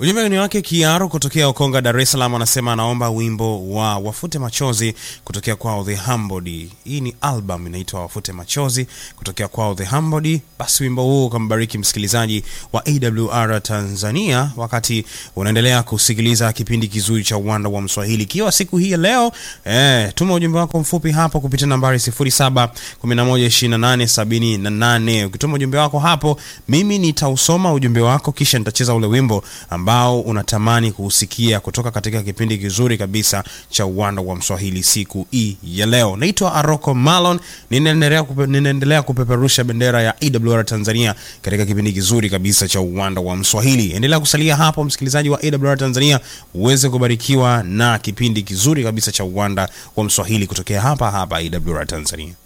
Ujumbe ni wake Kiaro kutokea Ukonga, Dar es Salaam, anasema anaomba wimbo wa Wafute Machozi kutokea kwao The Humbled. Hii ni album inaitwa Wafute Machozi kutokea kwao The Humbled. Basi wimbo huu ukambariki msikilizaji wa AWR Tanzania wakati unaendelea kusikiliza kipindi kizuri cha Uwanda wa Mswahili, ikiwa siku hii ya leo eh, tuma ujumbe wako mfupi hapo kupitia nambari 07112878. Ukituma ujumbe wako hapo, mimi nitausoma ujumbe wako kisha nitacheza ule wimbo ambao unatamani kuusikia kutoka katika kipindi kizuri kabisa cha Uwanda wa Mswahili siku hii ya leo. Naitwa Aroko Malon, ninaendelea kupe, ninaendelea kupeperusha bendera ya AWR Tanzania katika kipindi kizuri kabisa cha Uwanda wa Mswahili. Endelea kusalia hapo msikilizaji wa AWR Tanzania uweze kubarikiwa na kipindi kizuri kabisa cha Uwanda wa Mswahili kutokea hapa hapa AWR Tanzania.